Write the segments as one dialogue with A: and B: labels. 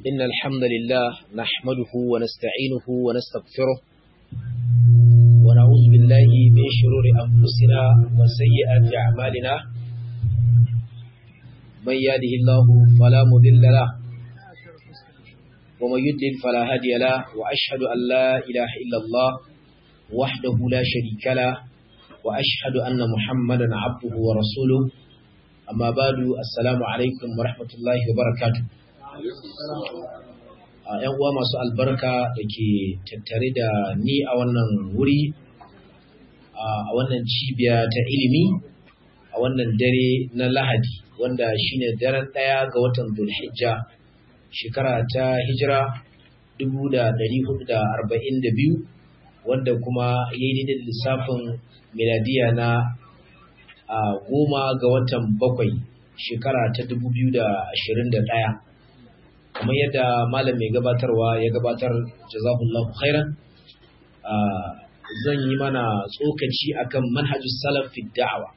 A: إن الحمد لله نحمده ونستعينه ونستغفره ونعوذ بالله من شرور أنفسنا وسيئات أعمالنا من يهده الله فلا مضل له ومن يضلل فلا هادي له وأشهد أن لا إله إلا الله وحده لا شريك له وأشهد أن محمدا عبده ورسوله amma badu assalamu alaikum wa rahmatullahi wa barakatu a yan uwa masu albarka da ke tattare da ni a wannan wuri a wannan cibiya ta ilimi a wannan dare na lahadi wanda shine daren ɗaya ga watan zulhijja shekara ta hijira 1442 wanda kuma ya yi da lissafin miladiya na a goma ga watan bakwai shekara ta dubu biyu da ashirin da ɗaya kamar yadda malam mai gabatarwa ya gabatar jazahullahu khairan zan yi mana tsokaci akan manhajus salaf fi da'awa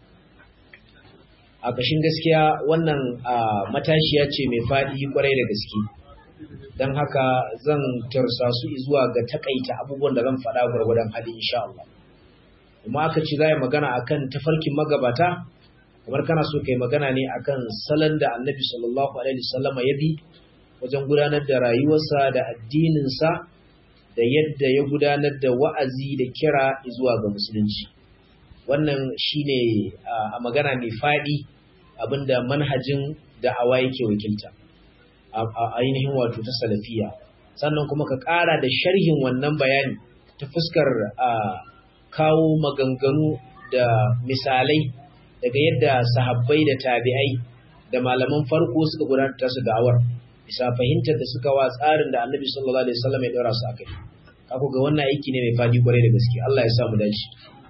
A: a ƙashin gaskiya wannan matashiya ce mai faɗi kwarai da gaske don haka zan tarsa su zuwa ga takaita abubuwan da zan faɗa gwargwadon hali insha Allah kuma aka ce za a magana akan tafarkin magabata kamar kana so kai magana ne akan salon da annabi sallallahu alaihi wasallam ya bi wajen gudanar da rayuwarsa da addininsa da yadda ya gudanar da wa'azi da kira zuwa ga musulunci wannan shine a magana mai faɗi abinda manhajin da'awa yake wakilta a ainihin wato ta salafiya sannan kuma ka ƙara da sharhin wannan bayani ta fuskar kawo maganganu da misalai daga yadda sahabbai da tabi'ai da malaman farko suka gudanar da su da'awar bisa fahimtar da suka wa tsarin da Annabi sallallahu alaihi wasallam ya dora su akai kako ga wannan aiki ne mai fadi kwarai da gaske Allah ya sa mu dace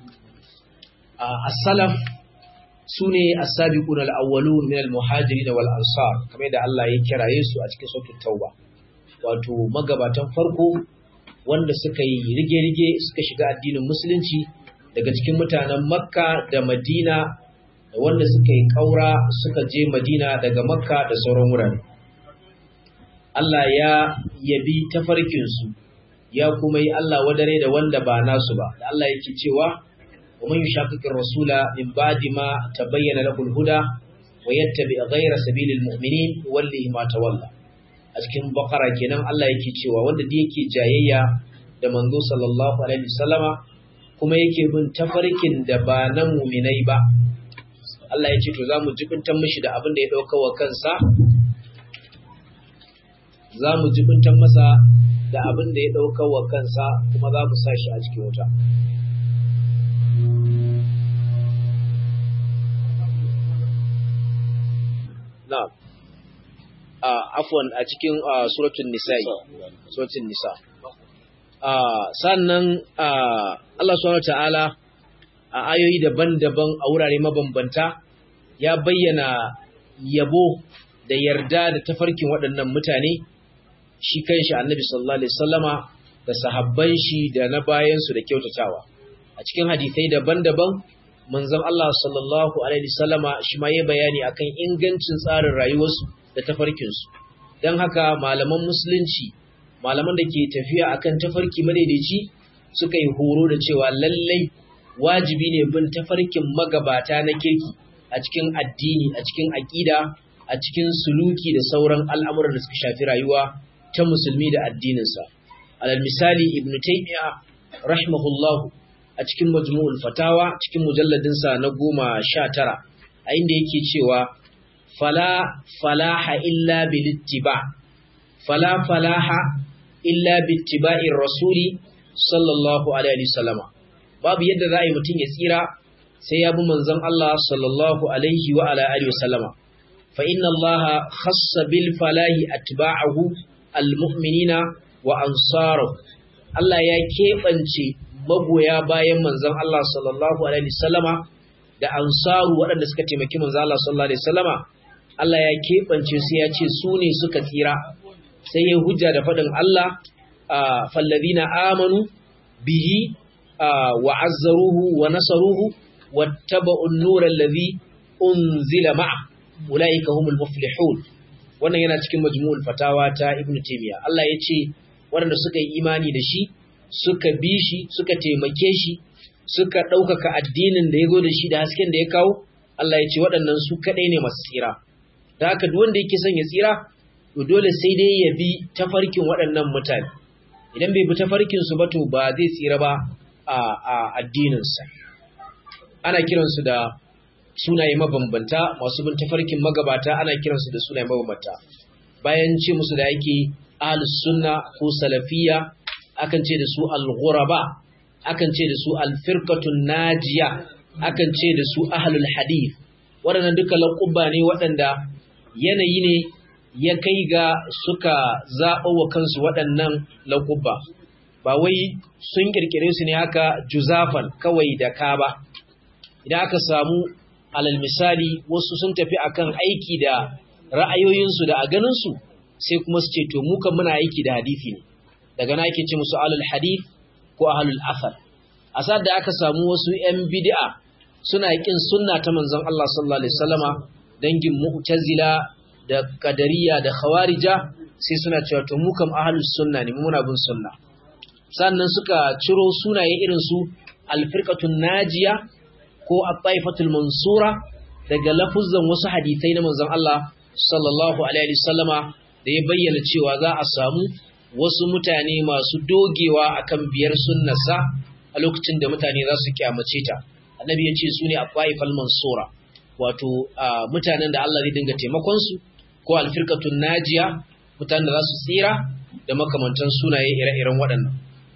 A: as-salaf sune as-sabiqun al-awwalun min al-muhajirin wal ansar kamar da Allah ya kiraye su a cikin suratul tauba wato magabatan farko wanda suka yi rige-rige suka shiga addinin musulunci daga cikin mutanen makka da madina da wanda suka yi ƙaura suka je madina daga makka da sauran wurare Allah ya yabi tafarkinsu ya kuma yi Allah wadare da wanda ba nasu ba da Allah yake cewa wa man yushaqiqir rasula min ba'di ma tabayyana lahu al-huda wa yattabi ghayra sabilil mu'minin wallahi ma tawalla a cikin bakara kenan Allah yake cewa wanda da yake jayayya da manzo sallallahu alaihi wasallama kuma yake bin tafarkin da ba na muminai ba Allah ya ce to zamu jibintan mishi da abin da ya dauka wa kansa zamu jibintan masa da abin da ya dauka wa kansa kuma za mu sa shi a cikin wuta na'am afwan a cikin suratul nisa'i suratul nisa sannan Allah subhanahu ta'ala a ayoyi daban-daban a wurare mabambanta ya bayyana yabo da yarda da tafarkin waɗannan mutane shi kanshi annabi sallallahu alaihi wasallama da sahabban shi da na bayan su da kyautatawa a cikin hadisai daban-daban manzon Allah sallallahu alaihi wasallama shi ma yayi bayani akan ingancin tsarin rayuwarsu da tafarkinsu don haka malaman musulunci malaman da ke tafiya akan tafarki madaidaici suka yi horo da cewa lallai wajibi ne bin tafarkin magabata na kirki a cikin addini a cikin aƙida a cikin suluki da sauran al'amuran da suka shafi rayuwa ta musulmi da addininsa alal misali ibnu taymiya rahimahullahu a cikin majmu'ul fatawa cikin mujalladinsa na goma sha tara a inda yake cewa fala falaha illa bilittiba fala falaha illa bittiba'ir rasuli sallallahu alaihi wasallama babu yadda za a yi mutum ya tsira sai ya bi manzon Allah sallallahu alaihi wa ala alihi wasallama fa inna Allah khassa bil falahi atba'ahu almu'minina wa ansaruhu Allah ya keɓance magoya bayan manzon Allah sallallahu alaihi wasallama da ansaru waɗanda suka taimaki manzon Allah sallallahu alaihi wasallama Allah ya keɓance su ya ce su ne suka tsira sai ya hujja da faɗin Allah fallazina amanu bihi wa azzaruhu wa nasaruhu wattaba'u an-nura allazi unzila ma'a ulaika humul muflihun wannan yana cikin majmu'ul fatawa ta Ibn Taymiyyah Allah ya ce waɗanda suka yi imani da shi suka bi shi suka taimake shi suka ɗaukaka addinin da ya zo da shi da hasken da ya kawo Allah ya ce waɗannan su kaɗai ne masu tsira da haka duk wanda yake son ya tsira to dole sai dai ya bi tafarkin waɗannan mutane idan bai bi tafarkin su ba to ba zai tsira ba a, a addininsa ana kiransu da sunaye mabambanta masu bin tafarkin magabata ana kiransu da sunaye mabambanta bayan ce musu da yake ahlus sunna ko salafiyya akan ce da su al-ghuraba akan ce da su al-firqatun najiya akan ce da su ahlul hadith waɗannan duka laƙuba ne waɗanda yanayi ne ya kai ga suka zaɓa wa kansu waɗannan laƙuba ba wai sun ƙirƙire su ne haka juzafan kawai da ka ba idan aka samu alal misali wasu sun tafi akan aiki da ra'ayoyinsu da a ganinsu sai kuma su ce to mu kan muna aiki da hadisi ne daga na ake ce musu alul hadith ko ahlul athar a sa'ad da aka samu wasu 'yan bid'a suna kin sunna ta manzon Allah sallallahu alaihi wasallama dangin mu'tazila da qadariyya da khawarija sai suna cewa to mu kam ahlus sunna ne muna bin sunna sannan suka ciro sunaye irin su al-firqatun najiya ko at-taifatul mansura daga lafuzan wasu hadisai na manzon Allah sallallahu alaihi wasallama da ya bayyana cewa za a samu wasu mutane masu dogewa akan biyar sunnarsa a lokacin da mutane za su kyamace ta annabi ya ce su ne afaifal mansura wato mutanen da Allah zai dinga taimakon su ko alfirqatun najiya mutanen da za su tsira da makamantan sunaye ire-iren waɗannan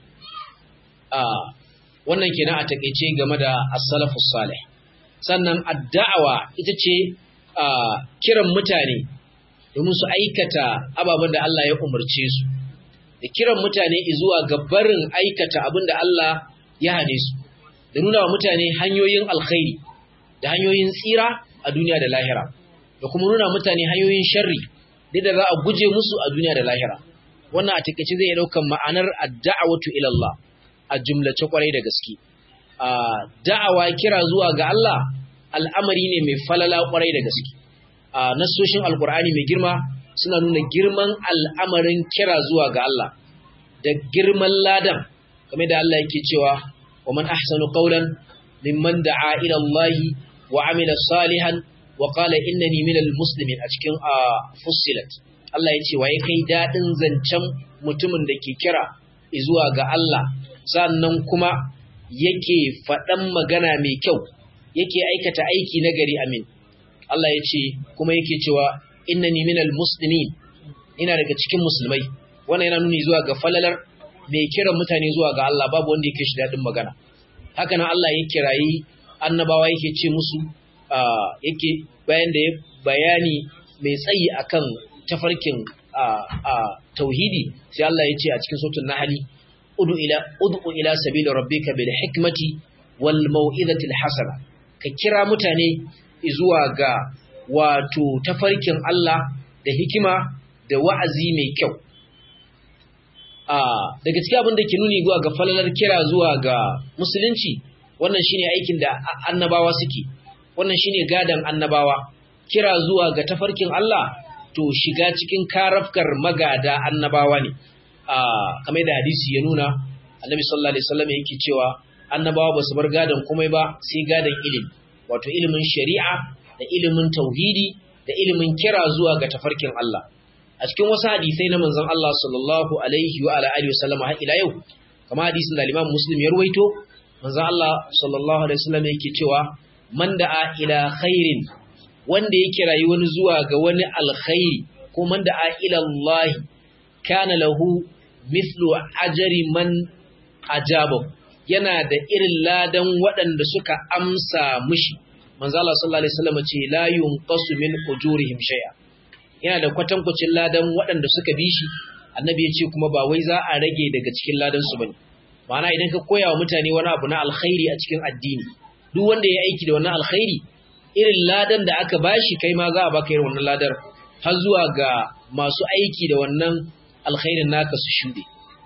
A: wannan kenan a takeice game da as-salafus salih sannan addawa ita ce kiran mutane domin su aikata ababen da Allah ya umarce su da kiran mutane zuwa ga barin aikata abin da Allah ya hane su da nuna wa mutane hanyoyin alkhairi da hanyoyin tsira a duniya da lahira da kuma nuna mutane hanyoyin sharri da za a guje musu a duniya da lahira wannan a takaice zai daukan ma'anar ad-da'watu ila Allah a jumlace kwarai da gaske a da'awa kira zuwa ga Allah al'amari ne mai falala kwarai da gaske a nasoshin alkur'ani mai girma suna nuna girman al'amarin kira zuwa ga Allah da girman ladan kamar da Allah yake cewa wa man ahsanu qawlan mimman da'a ila Allah wa amila salihan wa qala innani minal muslimin a cikin fussilat Allah ya ce waye kai dadin zancen mutumin da ke kira zuwa ga Allah sannan kuma yake faɗan magana mai kyau yake aikata aiki nagari amin Allah ya ce kuma yake cewa innani minal muslimin ina daga cikin musulmai wannan yana nuni zuwa ga falalar mai kiran mutane zuwa ga Allah babu wanda yake shi daɗin magana haka nan Allah ya kirayi annabawa yake ce musu yake bayan da ya bayani mai tsayi akan tafarkin tauhidi sai Allah ya ce a cikin sautin nahali udu ila udu ila sabili rabbika bil hikmati wal mau'izati al hasana ka kira mutane zuwa ga wato tafarkin Allah da hikima da wa'azi mai kyau daga cikin abin da ke nuni zuwa ga falalar kira zuwa ga musulunci wannan shine aikin da annabawa suke wannan shine gadan annabawa kira zuwa ga tafarkin Allah to shiga cikin karafkar magada annabawa ne kamar da hadisi ya nuna annabi sallallahu alaihi wasallam yake cewa annabawa ba su bar gadan komai ba sai gadan ilimi wato ilimin shari'a da ilimin tauhidi da ilimin kira zuwa ga tafarkin Allah a cikin wasu hadisai na manzon Allah sallallahu alaihi wa ala alihi wasallam har ila yau kamar hadisin da Imam Muslim ya ruwaito manzon Allah sallallahu alaihi wasallam yake cewa man da'a ila khairin wanda ya kirayi wani zuwa ga wani alkhairi ko man da'a ila Allah kana lahu mithlu ajri man ajaba yana da irin ladan waɗanda suka amsa mushi manzo Allah sallallahu alaihi wasallam ce la yunqasu min ujurihim shay'a yana da kwatankwacin ladan waɗanda suka bi shi annabi ya ce kuma ba wai za a rage daga cikin ladan su bane ma'ana idan ka koya wa mutane wani abu na alkhairi a cikin addini duk wanda ya aiki da wannan alkhairi irin ladan da aka bashi kai ma za a baka irin wannan ladar har zuwa ga masu aiki da wannan alkhairin naka su shude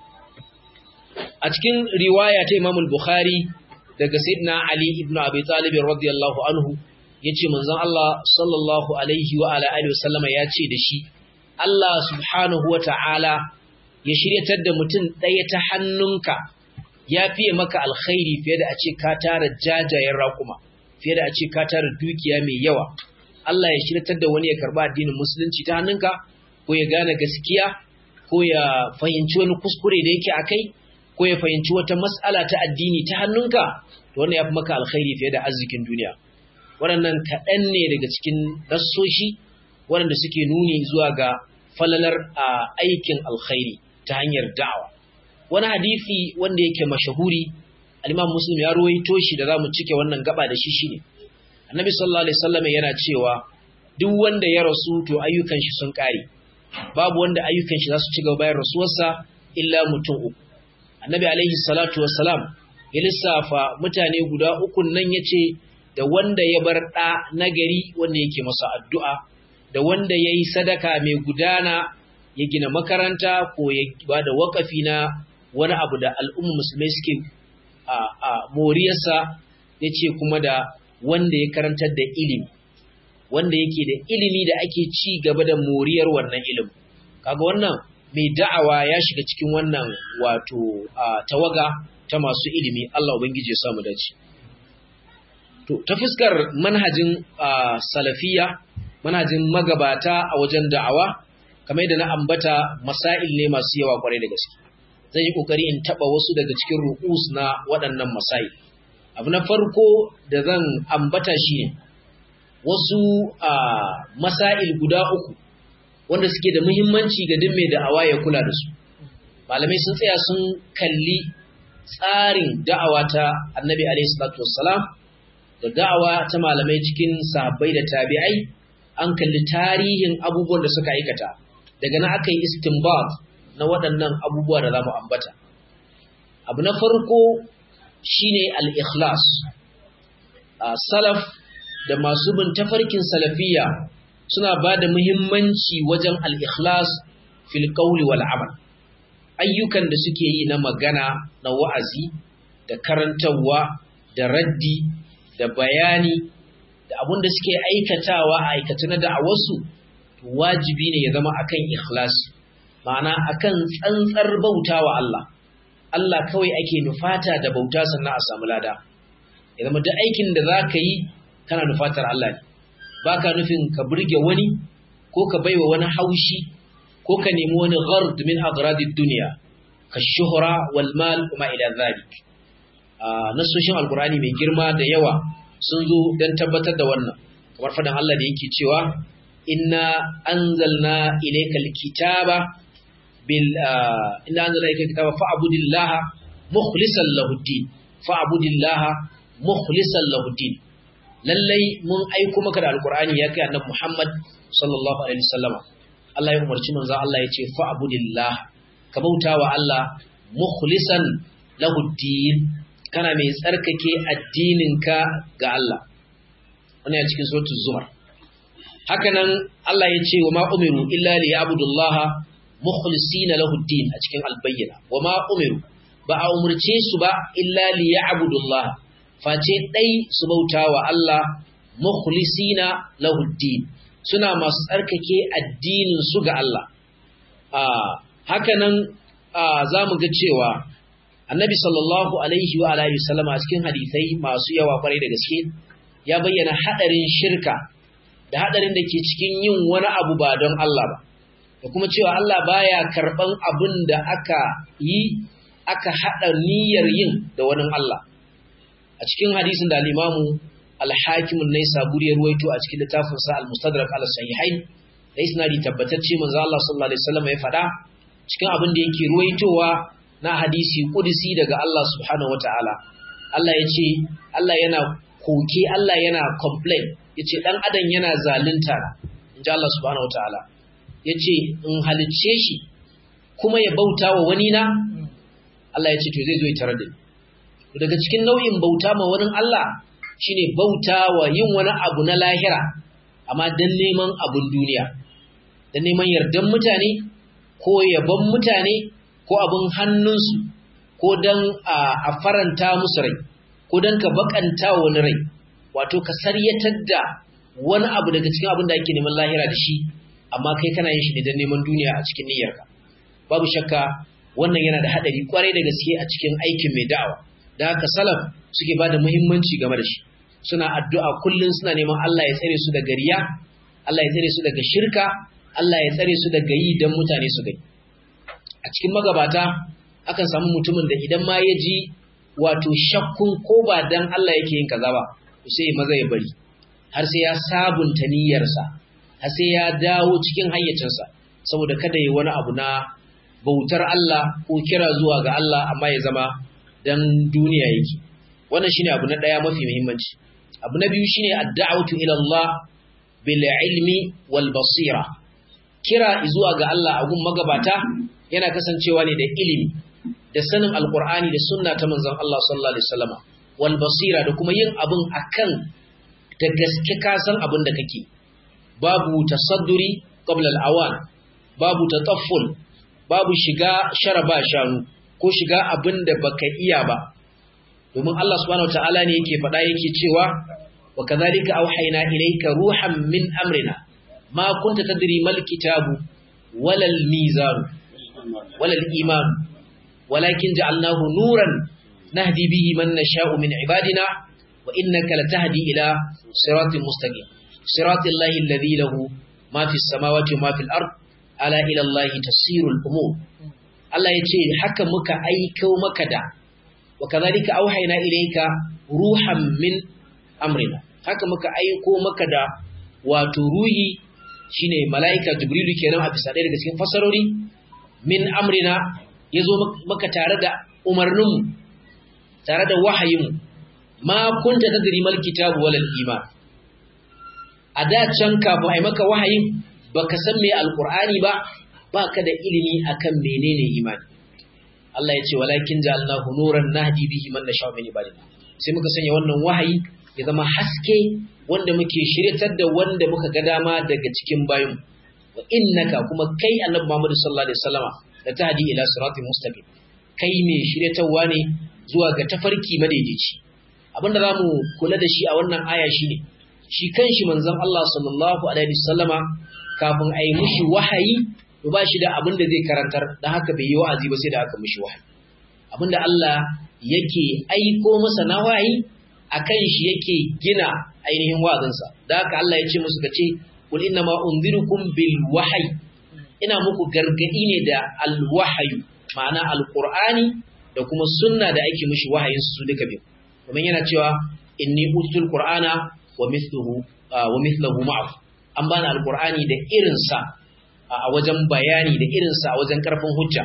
A: a cikin riwaya ta Imam al-Bukhari daga Sayyidina Ali ibn Abi Talib radiyallahu anhu yace manzon Allah sallallahu alaihi wa ala alihi wasallama yace da shi Allah subhanahu wata'ala ya shiryatar da mutum ɗaya ta hannunka ya fiye maka alkhairi fiye da a ce ka tara jajayen raƙuma fiye da a ce ka tara dukiya mai yawa Allah ya shiryatar da wani ya karba addinin musulunci ta hannunka ko ya gane gaskiya ko ya fahimci wani kuskure da yake akai ko ya fahimci wata mas'ala ta addini ta hannunka to wannan ya fi maka alkhairi fiye da arzikin duniya waɗannan kaɗan ne daga cikin rassoshi waɗanda suke nuni zuwa ga falalar a aikin alkhairi ta hanyar da'awa wani hadisi wanda yake mashahuri al-Imam Muslim ya ruwaito shi da zamu cike wannan gaba da shi shine Annabi sallallahu alaihi wasallam yana cewa duk wanda ya rasu to ayyukan shi sun kare babu wanda ayyukan shi za su ci gaba bayan rasuwarsa illa mutum uku Annabi alaihi salatu wassalam ya lissafa mutane guda uku nan yace da wanda ya bar da nagari wanda yake masa addu'a da wanda yayi sadaka mai gudana ya gina makaranta ko ya bada wakafi na wani abu da al'umma musulmai suke a moriyarsa ya ce kuma da wanda ya karantar da ilimi wanda yake da ilimi da ake ci gaba da moriyar wannan ilimin kaga wannan mai da'awa ya shiga cikin wannan wato tawaga ta masu ilimi Allah ubangiji ya samu dace to ta fuskar manhajin salafiya manhajin magabata a wajen da'awa kamar da na ambata masail ne masu yawa kwarai da gaske zan yi kokari in taba wasu daga cikin ru'us na waɗannan masail abu na farko da zan ambata shine wasu masail guda uku wanda suke da muhimmanci ga duk mai da'awa ya kula da su malamai sun tsaya sun kalli tsarin da'awa ta annabi alaihi salatu wassalam da da'awa ta malamai cikin sahabbai da tabi'ai an kalli tarihin abubuwan da suka aikata daga nan aka yi istinbat na waɗannan abubuwa da za mu ambata. Abu na farko shine al-ikhlas. Salaf da masu bin tafarkin salafiya suna ba da muhimmanci wajen al-ikhlas fil qawli wal amal. Ayyukan da suke yi na magana, na wa'azi, da karantarwa, da raddi, da bayani, da abun da suke aikatawa a aikata na da'awarsu, wajibi ne ya zama akan ikhlasi. ma'ana akan tsantsar bauta wa Allah Allah kawai ake nufata da bauta sannan a samu lada ya zama duk aikin da za ka yi kana nufatar Allah ne ba ka nufin ka burge wani ko ka baiwa wani haushi ko ka nemi wani ghard min agradid duniya ka shuhra wal mal kuma ila zalik nasoshin alqur'ani mai girma da yawa sun zo dan tabbatar da wannan kamar fadan Allah da yake cewa inna anzalna ilaykal kitaba bil inna anzalna ilaykal kitaba fa'budillaha mukhlishan lahu din fa'budillaha mukhlishan lahu din lallai mun aiko maka da alqur'ani ya kai annabi Muhammad sallallahu alaihi wasallam Allah ya umarci manzo Allah ya ce fa'budillah ka bautawa Allah mukhlishan lahu din kana mai tsarkake addininka ga Allah wannan cikin suratul zumar hakanan Allah ya ce wa ma umiru illa li ya'budullaha mukhlisina lahu din a cikin albayyana wa ma umiru ba a umurce su ba illa li ya'budullaha face dai su bauta wa Allah mukhlisina lahu din suna masu tsarkake addinin su ga Allah a hakanan za mu ga cewa annabi sallallahu alaihi wa alihi wasallama a cikin hadisai masu yawa kwarai da gaske ya bayyana hadarin shirka da hadarin da ke cikin yin wani abu ba don Allah ba da kuma cewa Allah baya karban abin da aka yi aka hada niyyar yin da wani Allah a cikin hadisin da al-Imamu al-Hakim an-Naisaburi ya ruwaito a cikin littafin sa al-Mustadrak al-Sahihain da isnadi tabbatacce manzo Allah sallallahu alaihi wasallam ya faɗa cikin abin da yake ruwaitowa na hadisi kudusi daga Allah subhanahu wataala Allah ya ce Allah yana koke Allah yana complain yace dan adam yana zalunta inji Allah subhanahu wataala yace in halicce shi kuma ya bauta wa wani na Allah yace to zai zo ya tarar da ni daga cikin nau'in bauta ma wani Allah shine bauta wa yin wani abu na lahira amma dan neman abun duniya dan neman yardan mutane ko yabon mutane ko abun hannunsu ko dan a faranta musu rai ko dan ka bakanta wani rai wato ka saryatar da wani abu daga cikin abin da ake neman lahira da shi amma kai kana yin shi ne don neman duniya a cikin niyyarka babu shakka wannan yana da hadari kwarai da gaske a cikin aikin mai da'awa da haka salaf suke ba da muhimmanci game da shi suna addu'a kullum suna neman Allah ya tsare su daga riya Allah ya tsare su daga shirka Allah ya tsare su daga yi don mutane su gani a cikin magabata akan samu mutumin da idan ma ya ji wato shakkun ko ba dan Allah yake yin kaza ba to sai maza ya bari har sai ya sabunta niyyarsa har sai ya dawo cikin hayyacinsa saboda kada yi wani abu na bautar Allah ko kira zuwa ga Allah amma ya zama dan duniya yake wannan shine abu na daya mafi muhimmanci abu na biyu shine ad-da'watu ila Allah bil ilmi wal basira kira zuwa ga Allah a gun magabata yana kasancewa ne da ilimi da sanin alqur'ani da sunna ta manzon Allah sallallahu alaihi wasallam wal basira da kuma yin abun akan da gaske ka san abin da kake babu tasadduri qabla al-awan babu tatafful babu shiga sharaba shanu ko shiga abin da baka iya ba domin Allah subhanahu wataala ne yake faɗa yake cewa wa kadhalika auhayna ilayka ruhan min amrina ma kunta tadri mal kitabu wala al mizan wala al iman walakin ja'alnahu nuran nahdi bihi man nasha'u min ibadina wa innaka latahdi ila siratin mustaqim siratil lahi alladhi lahu ma fis samawati wa ma fil ard ala ila allahi tasirul umur Allah ya ce haka muka aiko maka da wa kadhalika auhayna ilayka ruhan min amrina haka muka aiko maka da wato ruhi shine malaika jibrilu kenan a bisa ɗaya daga cikin fasarori min amrina yazo maka tare da umarninmu tare da wahayinmu ma kunta tadri mal kitabu wal iman a da can kafin ai maka wahayin baka san me alqur'ani ba baka da ilimi akan menene imani Allah ya ce walakin ja'alnahu nuran nahdi bihi man nasha min ibadina sai muka sanya wannan wahayi ya zama haske wanda muke shiryatar da wanda muka ga dama daga cikin bayin wa innaka kuma kai annabi Muhammad sallallahu alaihi wasallama da tahdi ila siratin mustaqim kai me shiryatarwa ne zuwa ga tafarki madaidaici abinda zamu kula da shi a wannan aya shine shi kanshi manzon Allah sallallahu alaihi wasallama kafin a yi mushi wahayi to ba shi da abin da zai karantar da haka bai yi wa'azi ba sai da aka mushi wahayi abin da Allah yake aiko masa na wahayi akan shi yake gina ainihin wa'azinsa da haka Allah ya ce musu kace kul inna ma unzirukum bil wahyi ina muku gargadi ne da al wahyu ma'ana alqur'ani da kuma sunna da ake mushi wahayin su duka biyu kuma yana cewa inni utul qur'ana wa mithluhu wa mithluhu ma'ahu an bani alqur'ani da irinsa a wajen bayani da irinsa a wajen karfin hujja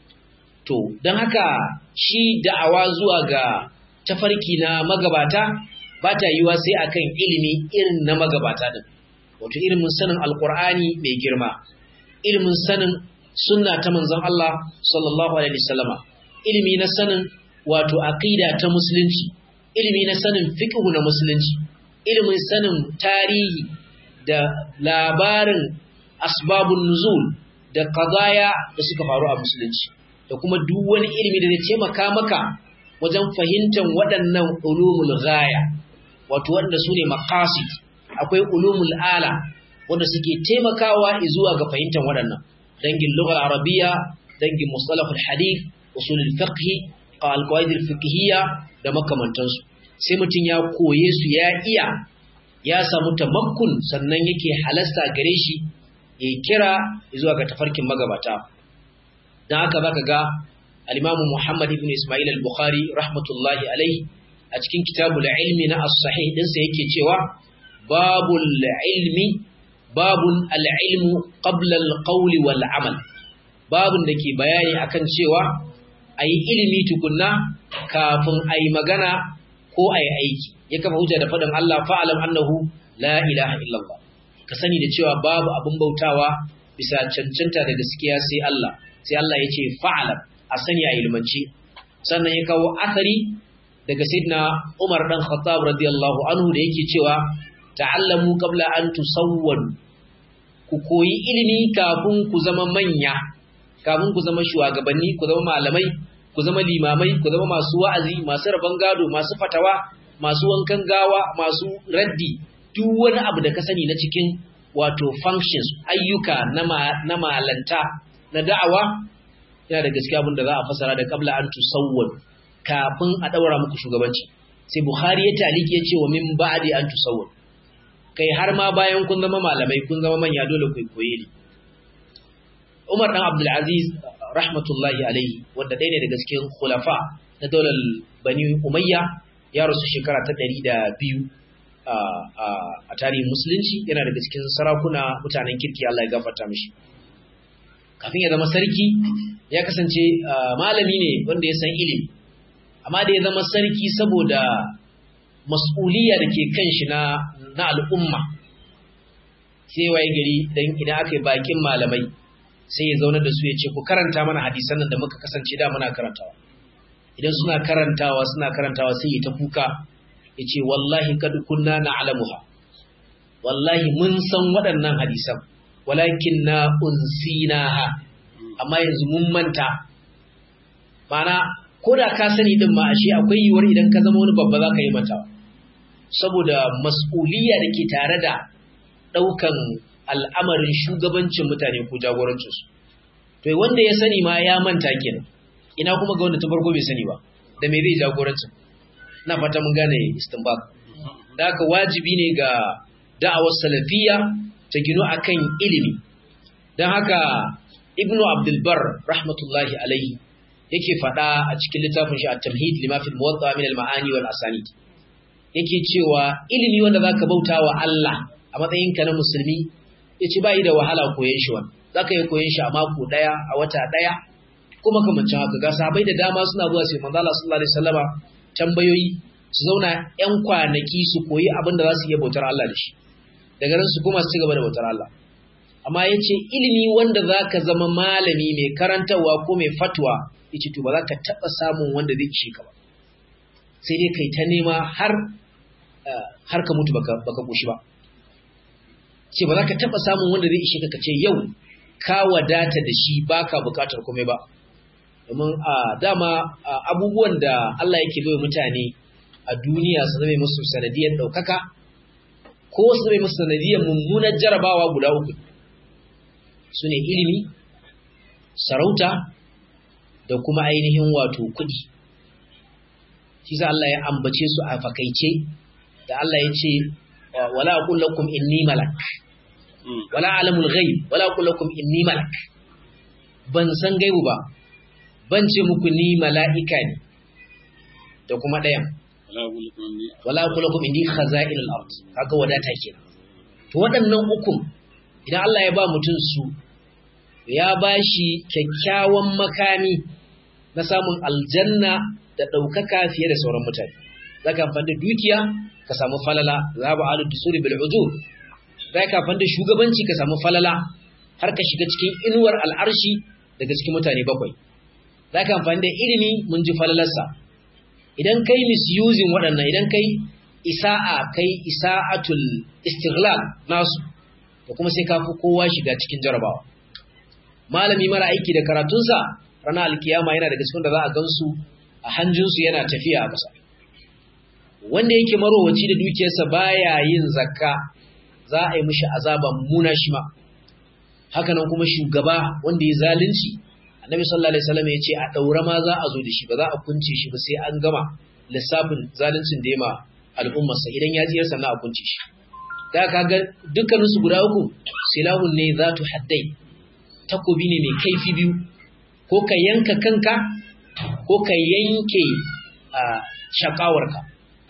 A: to don haka shi da'awa zuwa ga tafarki na magabata ba ta yiwa sai akan ilimi irin na magabata din wato ilimin sanin alqur'ani mai girma ilimin sanin sunna ta manzon Allah sallallahu alaihi wasallama ilimi na sanin wato aqida ta musulunci ilimi na sanin fiqh na musulunci ilimin sanin tarihi da labarin asbabun nuzul da qadaya da suka faru a musulunci da kuma duk wani ilimi da zai taimaka maka wajen fahimtar waɗannan ulumul ghaya wato wanda su ne maqasid akwai ulumul ala wanda suke taimakawa zuwa ga fahimtar waɗannan dangin lughal arabiyya dangin mustalahul hadith usulul fiqh alqawaid fiqhiyya da makamantansu sai mutum ya koye su ya iya ya samu tamakkun sannan yake halasta gare shi ya kira zuwa ga tafarkin magabata dan haka zaka ga al-Imam Muhammad ibn Ismail al-Bukhari rahmatullahi alaihi a cikin kitabul ilmi na as-sahih dinsa yake cewa babul ilmi babun al-ilmu qabla al-qawli wal amal babun da ke bayani akan cewa ayi ilimi tukunna kafin ayi magana ko ayi aiki ya kafa hujja da faɗin Allah fa'alam annahu la ilaha illallah ka sani da cewa babu abin bautawa bisa cancanta da gaskiya sai Allah sai Allah ya ce fa'alam a sani a ilmanci sannan ya kawo athari daga sayyidina Umar dan Khattab radiyallahu anhu da yake cewa ta'allamu qabla an tusawwadu ku koyi ilimi kafin ku zama manya kafin ku zama shugabanni ku zama malamai ku zama limamai ku zama masu wa'azi masu rabon gado masu fatawa masu wankan gawa masu raddi duk wani abu da ka sani na cikin wato functions ayyuka na malanta na da'awa yana da gaskiya abin da za a fasara da qabla an tusawwad kafin a daura muku shugabanci sai bukhari ya taliki ya ce wa min ba'di an tusawwad kai har ma bayan kun zama malamai kun zama manya dole ku koyi ne Umar dan Abdul Aziz rahmatullahi alaihi wanda ɗaya ne daga cikin khulafa na daular Bani Umayya ya rasu shekara ta ɗari da biyu a tarihin musulunci yana daga cikin sarakuna mutanen kirki Allah ya gafarta mishi kafin ya zama sarki ya kasance malami ne wanda ya san ilimi amma da ya zama sarki saboda mas'uliya da ke kan shi na al'umma sai waye gari dan idan aka yi bakin malamai sai ya zauna da su ya ce ku karanta mana hadisan nan da muka kasance da muna karantawa idan suna karantawa suna karantawa sai ya ta kuka ya ce wallahi kad kunna na'lamuha wallahi mun san waɗannan hadisan walakin na unsinaha amma yanzu mun manta mana ko da ka sani din ma ashe akwai yiwuwar idan ka zama wani babba za ka yi mantawa saboda mas'uliyya da ke tare da ɗaukan al'amarin shugabancin mutane ko jagorancinsu to wanda ya sani ma ya manta kenan ina kuma ga wanda ta farko bai sani ba da me zai jagorancin na fata mun gane istinbak da haka wajibi ne ga da'awar salafiyya ta gino akan ilimi don haka ibnu abdulbar rahmatullahi alaihi yake faɗa a cikin littafin shi at-tamhid lima fi al-muwatta min al-ma'ani wal asanid yake cewa ilimi wanda zaka bauta wa Allah a matsayin ka na musulmi yace bai da wahala koyon shi wannan zaka yi koyon shi a mako daya a wata daya kuma kamancin haka ga sahabbai da dama suna zuwa sai manzo Allah sallallahu alaihi wasallama tambayoyi su zauna yan kwanaki su koyi abin da za su iya bautar Allah da shi daga nan su kuma su gaba da bautar Allah amma yace ilimi wanda zaka zama malami mai karantarwa ko mai fatwa yace to ba za ka taba samun wanda zai ci ka ba sai dai kai ta nema har har ka mutu baka baka koshi ba ce ba za ka taba samun wanda zai ishe ka kace yau ka wadata da shi baka bukatar komai ba domin a dama abubuwan da Allah yake bai mutane a duniya su zama musu sanadiyar daukaka ko su zama musu sanadiyar mummunar jarabawa guda uku su ne ilimi sarauta da kuma ainihin wato kuɗi shi sa Allah ya ambace su a fakaice da Allah ya ce wala aqul lakum inni malak wala alamul ghaib wala aqul lakum inni malak ban san gaibu ba ban ce muku ni mala'ika ne da kuma ɗayan wala aqul lakum inni khaza'inul ard kaga wadata kenan to waɗannan ukun idan Allah ya ba mutum su ya bashi kyakkyawan makami na samun aljanna da ɗaukaka fiye da sauran mutane. Za ka amfani da dukiya ka samu falala, za ba alu dusuri bil ujur. Za ka amfani da shugabanci ka samu falala har ka shiga cikin inuwar al'arshi daga cikin mutane bakwai. Za ka amfani da ilimi mun ji falalarsa. Idan kai misusing waɗannan, idan kai isa'a kai isa'atul istighlal nasu, da kuma sai ka fi kowa shiga cikin jarabawa. Malami mara aiki da karatunsa ranar alkiyama yana daga cikin da za a gansu a hanjinsu yana tafiya a ƙasa wanda yake marowaci da dukiyarsa baya yin zakka za a yi mishi azaban muna shi ma haka nan kuma shugaba wanda ya zalunci annabi sallallahu alaihi wasallam ya ce a daura ma za a zo da shi ba za a kunce shi ba sai an gama lissafin zaluncin da ya ma al'ummarsa idan ya tsiyar sannan a kunce shi da kaga dukkaninsu guda uku silahun ne zatu haddai takobi ne mai kaifi biyu ko ka yanka kanka ko ka yanke shakawarka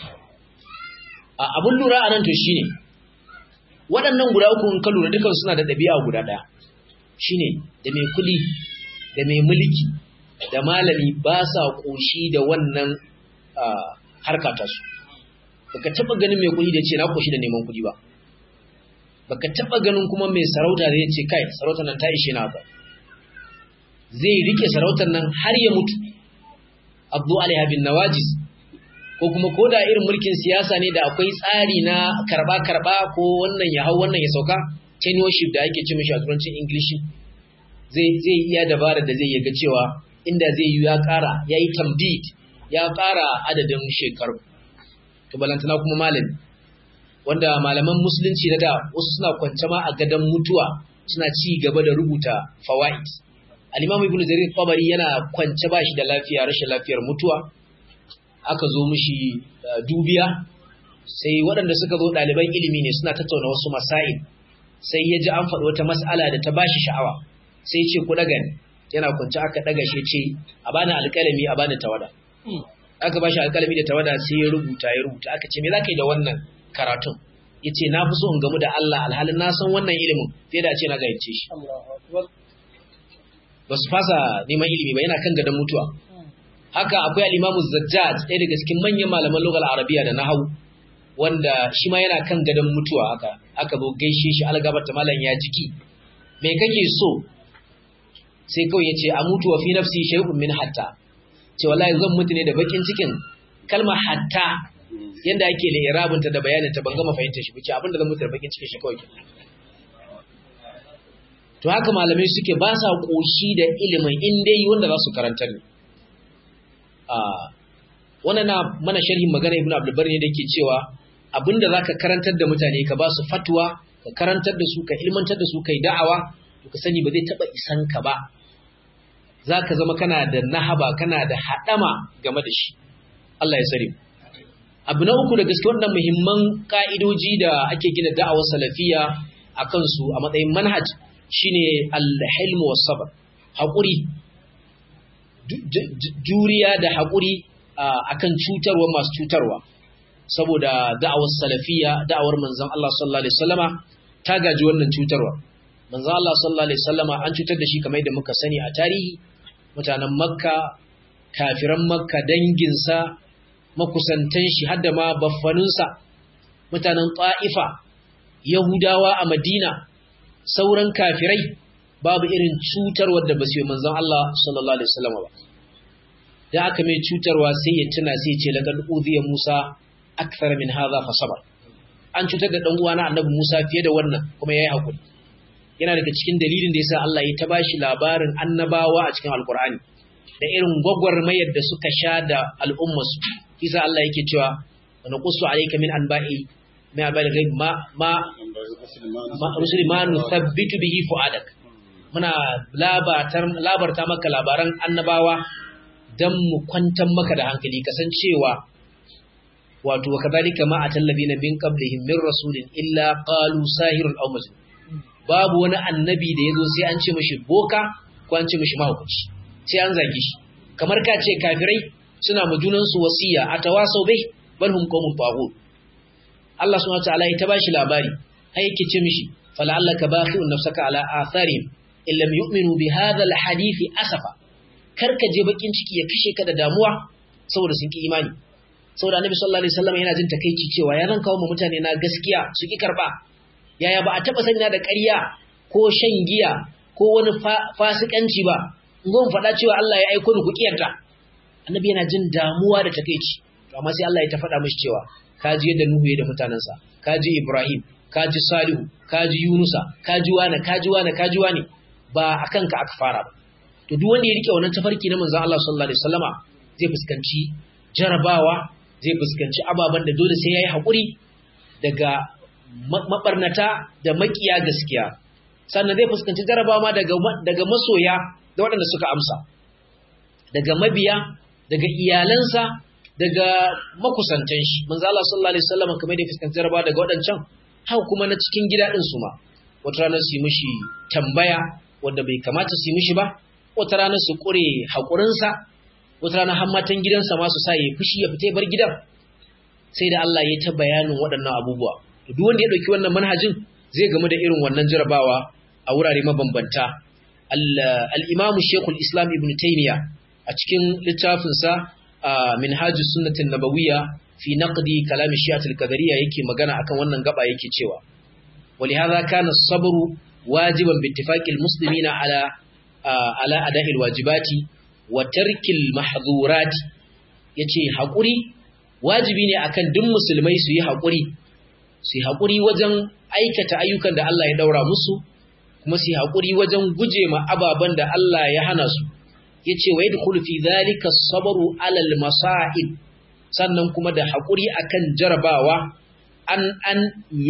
A: abun lura a nan to shine waɗannan guda uku in ka lura dukan suna da ɗabi'a guda ɗaya shine da mai kuli da mai mulki da malami ba sa ƙoshi da wannan harka ta su baka taɓa ganin mai kuli da ce na ƙoshi da neman kuɗi ba baka taɓa ganin kuma mai sarauta da ya ce kai sarautar nan ta ishe na haka zai rike sarautar nan har ya mutu abdu alaiha bin nawajis ko kuma ko da irin mulkin siyasa ne da akwai tsari na karba karba ko wannan ya hau wannan ya sauka tenureship da ake ce mishi a turancin ingilishi zai zai iya dabara da zai yaga cewa inda zai yi ya ƙara ya yi tamdid ya ƙara adadin shekaru to balantana kuma malami wanda malaman musulunci na da wasu suna kwance ma a gadon mutuwa suna ci gaba da rubuta fawaid al-imam ibnu jarir tabari yana kwance ba shi da lafiya rashin lafiyar mutuwa aka zo mishi dubiya sai waɗanda suka zo ɗaliban ilimi ne suna tattauna wasu masail sai ya ji an faɗi wata mas'ala da ta bashi sha'awa sai ce ku daga ni yana kwance aka daga shi ce a bani alƙalami a bani tawada aka bashi alƙalami da tawada sai ya rubuta ya rubuta aka ce me za ka yi da wannan karatun ya ce na fi so in gamu da Allah alhalin na san wannan ilimin fiye da a ce na gayyace shi ba su fasa neman ilimi ba yana kan gadon mutuwa haka akwai al'imamu zajjaj ɗaya daga cikin manyan malaman lokal arabiya da nahawu wanda shi ma yana kan gadon mutuwa haka aka zo gaishe shi algabar ta malam ya jiki me kake so sai kawai ya ce a mutu wa fi nafsi shay'un min hatta ce wallahi zan mutu ne da bakin cikin kalmar hatta yanda ake da irabinta da bayanin ta ban gama fahimtar shi bace abinda zan mutu da bakin cikin shi kawai to haka malamai suke ba sa koshi da ilimin in dai wanda za su karanta ne a wannan na mana sharhin magana ibnu abdul bari ne da yake cewa abinda zaka karantar da mutane ka ba su fatwa ka karantar da su ka ilmantar da su kai da'awa to ka sani ba zai taba isan ka ba zaka zama kana da nahaba kana da hadama game da shi Allah ya sani abu na uku da gaske wannan muhimman ka'idoji da ake gina da'awar salafiya a kansu a matsayin manhaj shine al-hilmu was sabr haƙuri juriya da haƙuri akan cutarwa masu cutarwa saboda da'awar salafiya da'awar manzon Allah sallallahu alaihi wasallama ta gaji wannan cutarwa manzon Allah sallallahu alaihi wasallama an cutar da shi kamar yadda muka sani a tarihi mutanen makka kafiran makka danginsa makusantan shi har da ma baffaninsa mutanen ta'ifa yahudawa a madina sauran kafirai babu irin cutarwar da ba su yi manzon Allah sallallahu alaihi wasallam ba da aka mai cutarwa sai ya tuna sai ya ce laqad udhiya Musa akthar min hadha fa sabar an cutar da dan uwana annabi Musa fiye da wannan kuma yayi hakuri yana daga cikin dalilin da yasa Allah ya ta bashi labarin annabawa a cikin alqur'ani da irin gwagwarmayar da suka sha da al'ummarsu kisa Allah yake cewa wa naqussu alayka min anba'i ma bal ghaib ma ma rusuli ma nuthabbitu bihi fu'adak muna labatar labarta maka labaran annabawa dan mu kwantar maka da hankali kasancewa wato kadhalika ma atallabina min qablihim min rasulin illa qalu sahirun aw majnun babu wani annabi da yazo sai an ce mishi boka ko an ce mishi mahaukaci sai an zage shi kamar ka ce kafirai suna ma junansu wasiya a tawasau bai bal hum qawmun taghut Allah subhanahu wataala ya ta bashi labari ai yake ce mishi fala'allaka baqi'un nafsaka ala atharihim in lam yu'minu bi hadha alhadith asafa karka je bakin ciki ya kashe ka da damuwa saboda sun ki imani saboda annabi sallallahu alaihi wasallam yana jin takeici cewa ya nan kawo mu mutane na gaskiya su ki karba yaya ba a taba sanya da ƙarya ko shan giya ko wani fasikanci ba in zo faɗa cewa Allah ya aiko ni ku kiyarta annabi yana jin damuwa da takeici to amma sai Allah ya ta faɗa mishi cewa kaji yadda Nuhu ya da mutanansa kaji Ibrahim kaji Salihu kaji Yunusa kaji wani kaji wani kaji wani ba akan ka aka fara ba to duk wanda ya rike wannan tafarki na manzon Allah sallallahu alaihi wasallama zai fuskanci jarabawa zai fuskanci ababen da dole sai yayi hakuri daga mabarnata da makiya gaskiya sannan zai fuskanci jarabawa daga daga masoya da waɗanda suka amsa daga mabiya daga iyalansa daga makusantan shi manzo Allah sallallahu alaihi wasallam kamar da fuskanci jarabawa daga waɗancan haka kuma na cikin gida din su ma wata rana su yi mishi tambaya wanda bai kamata su yi mishi ba wata rana su kure haƙurinsa wata rana har matan gidansa ma su sa ya fushi ya fita bar gidan sai da Allah ya ta bayanin waɗannan abubuwa duk wanda ya ɗauki wannan manhajin zai gamu da irin wannan jarabawa a wurare mabambanta al-Imam Sheikhul Islam Ibn Taymiyyah a cikin littafinsa Minhajus Sunnatin Nabawiyya fi naqdi kalam Shi'at al-Qadariyya yake magana akan wannan gaba yake cewa ولهذا كان الصبر واجبا باتفاق المسلمين على على اداء الواجبات وترك المحظورات yace hakuri wajibi ne akan duk musulmai su yi hakuri su yi hakuri wajen aikata ayyukan da Allah ya daura musu kuma su yi hakuri wajen guje ma ababan da Allah ya hana su yace wa yadkhulu fi dhalika as-sabru 'ala al-masa'ib sannan kuma da hakuri akan jarabawa an an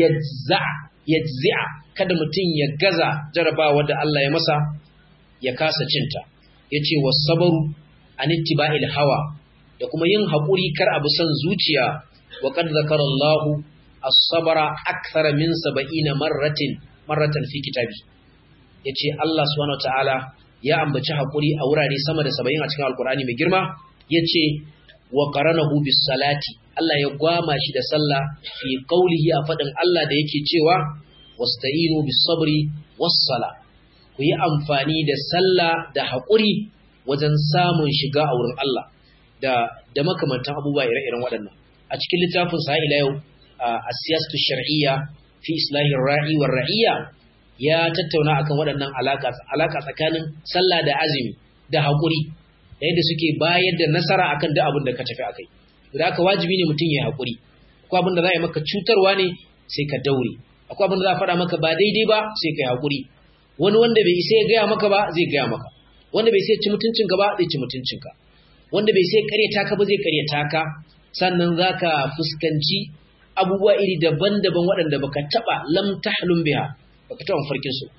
A: yajzi'a kada mutum ya gaza jarabawa da Allah ya masa ya kasa cinta yace wasabaru an ittiba'il hawa da kuma yin haƙuri kar abu son zuciya wa qad zakara Allah as-sabra akthar min 70 marratin marratan fi kitabi yace Allah subhanahu wataala ya ambaci haƙuri a wurare sama da 70 a cikin alkur'ani mai girma yace wa qaranahu bis salati Allah ya gwama shi da sallah fi qawlihi a fadin Allah da yake cewa wasta'inu bis sabri was sala ku yi amfani da sallah da haƙuri wajen samun shiga a wurin Allah da da makamantan abubuwa ire-iren waɗannan a cikin littafin sa ila yau a siyasatu shar'iyya fi islahi ra'i war ra'iyya ya tattauna akan waɗannan alaka alaka tsakanin sallah da azumi da haƙuri da yadda suke bayar da nasara akan duk abin da ka tafi akai da haka wajibi ne mutum ya haƙuri akwai abin da za a yi maka cutarwa ne sai ka daure akwai abin da za a faɗa maka ba daidai ba sai ka yi haƙuri wani wanda bai isa ya gaya maka ba zai gaya maka wanda bai sai ci mutuncinka ba zai ci mutuncinka wanda bai sai karyata ka ba zai karyata ka sannan zaka fuskanci abubuwa iri daban-daban waɗanda baka taba lam tahlum biha baka taba farkin su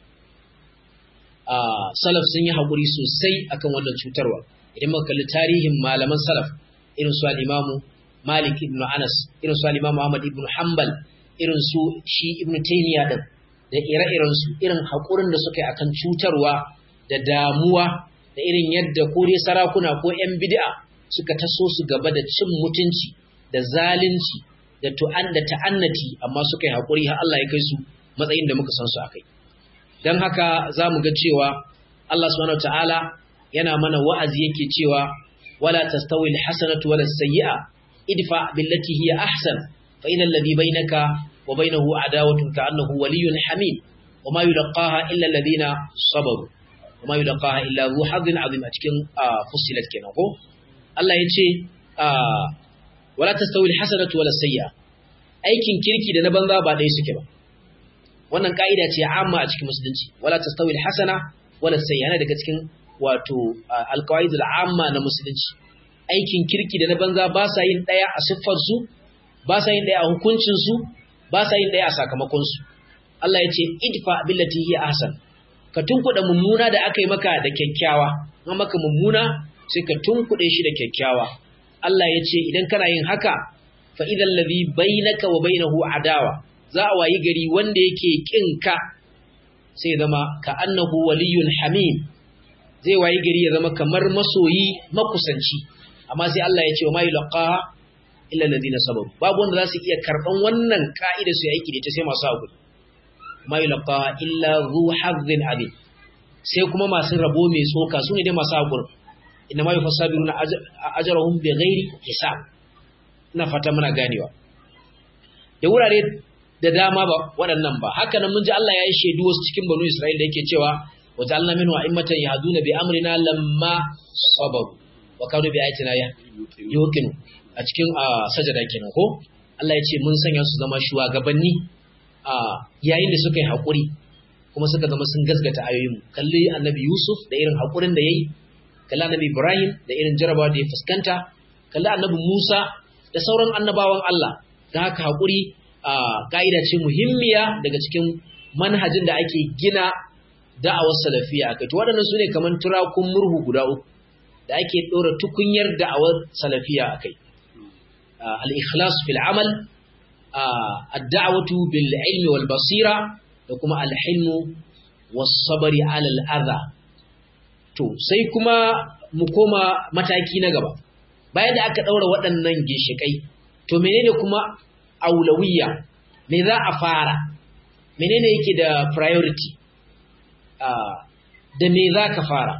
A: a salaf sun yi hakuri sosai akan wannan cutarwa idan muka kalli tarihin malaman salaf irin su al-Imam Malik ibn Anas irin su al-Imam Ahmad ibn Hanbal irin su shi ibn Taymiyyah din da ire-iren su irin hakurin da suka yi akan cutarwa da damuwa da irin yadda ko dai sarakuna ko 'yan bid'a suka taso su gaba da cin mutunci da zalunci da tu'an da ta'annati amma suka yi haƙuri har Allah ya kai su matsayin da muka san su akai dan haka zamu ga cewa Allah subhanahu wataala yana mana wa'azi yake cewa wala tastawi alhasanatu wala sayyi'a idfa billati hiya ahsan fa inna alladhi bainaka wa bainahu adawatun ka'annahu waliyyun hamim وما يلقاها إلا الذين صبروا وما يلقاها إلا ذو حظ عظيم أتكن فصلت كنا ko Allah ya ce wala tastawi alhasanatu wala sayyi'a aikin kirki da na banza ba ɗaya suke ba wannan ka'ida ce amma a cikin musulunci wala tastawi alhasana wala sayyi'a yana daga cikin wato alqawaid al'amma na musulunci aikin kirki da na banza ba sa yin ɗaya a siffar su ba sa yin ɗaya a hukuncin su ba sa yin ɗaya a sakamakon su Allah ya ce idfa billati hiya ahsan ka tunkuɗa mummuna da aka yi maka da kyakkyawa an maka mummuna sai ka tunkuɗe shi da kyakkyawa Allah ya ce idan kana yin haka fa idan ladhi bainaka wa bainahu adawa za a wayi gari wanda yake kin ka sai zama ka annahu waliyyun hamim zai wayi gari ya zama kamar masoyi makusanci amma sai Allah ya ce wa ma yulqaha illa alladhina sabaru babu wanda za su iya karban wannan ka'ida su yi aiki da ita sai masu hakuri ma yulqaha illa zu hazzin azim sai kuma masu rabo mai tsoka su ne dai masu hakuri inna ma yufassabiruna ajrahum bighairi hisab ina fata muna ganewa da wurare da dama ba waɗannan ba haka nan mun ji Allah ya yi shaidu wasu cikin banu Isra'il da yake cewa wa ja'alna minhu a'immatan yahduna bi amrina lamma sabaru wa kanu bi ayatina yuqinu a cikin sajada kenan ko Allah ya ce mun sanya su zama shugabanni a yayin da suka yi haƙuri kuma suka zama sun gasgata ayoyin kalli annabi Yusuf da irin haƙurin da yayi kalli annabi Ibrahim da irin jarabawa da ya fuskanta kalli annabi Musa da sauran annabawan Allah da haka haƙuri a ƙa'ida ce muhimmiya daga cikin manhajin da ake gina da'awar salafiya a kai to waɗannan su ne kamar turakun murhu guda uku da ake ɗora tukunyar da'awar salafiya a kai al-ikhlas fil amal ad-da'watu bil ilmi wal basira da kuma al-hilmu was sabri ala al-adha to sai kuma mu koma mataki na gaba bayan da aka ɗaura waɗannan ginshiƙai to menene kuma aulawiyya me za a fara menene yake da priority da me za ka fara